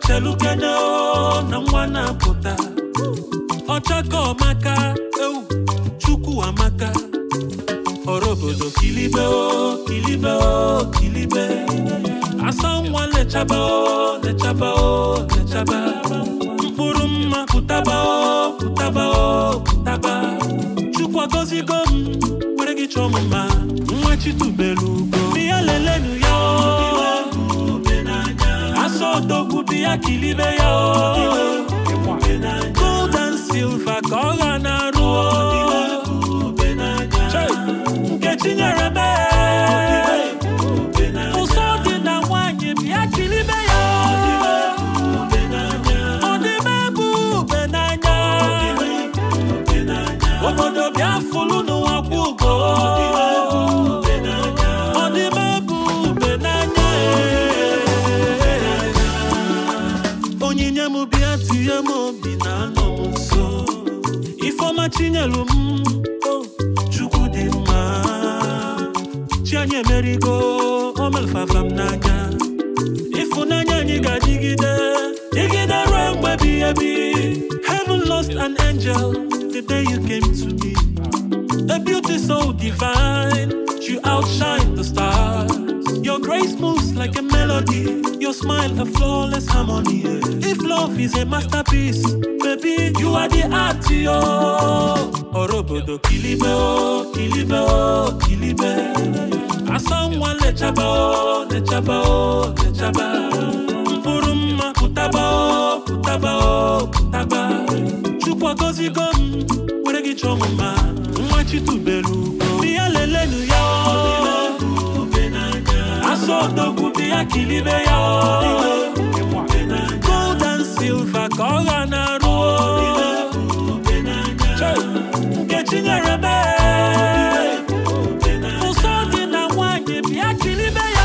chelukene o na nwa na-apụta ọchaka ọmaka ewu chukwu amaka ọrụ obodo kilibe o kilibe o kilibe asa nwa lechaba o lechaba o lechaba mkpụrụ mma pụtaba o pụtaba o pụtaba chukwu agọzigo m were gị chọọ m mma nwa chitubelu ugo bịa lelenu ya o asa odogwu bịa kilibe ya o gold and silver ka ọ ga na-arụ o Chai, nkechi nyere m ee. ụsọ dị na nwanyị bịa kilibe ya ọ dị m ebe ube n'anya obodo bịa fụlụ n'ụwa kwụ ugo ọ dị m ebe ube n'anya ee. onyinye m bịa tinye m obi na anọ m nso ifeọma chinyelu m o, chukwu dị mma chi anyị emerigo o melfafa m n'anya ịfụnanya anyị ga-adịgide dịgide ruo mgbe ebighị ebi heaven lost an angel the day you came to me a beauty so divine you outshine the stars your grace moves like a melody your smile a flawless harmony if love is a masterpiece baby you are the art yo ọrụ obodo kilibe o kilibe o kilibe asa nwa lechaba o lechaba o lechaba mkpụrụ mma pụtaba o pụtaba o pụtaba chukwu agọzigo m were gị chọọ m mma nwa chitubelu ugo bịa lelenu ya o asa odogwu bịa kilibe ya o gold and silver ka ọ ga na-arụ o Chai, nkechi nyere m ee. ụsọ dị na nwanyị bịa kilibe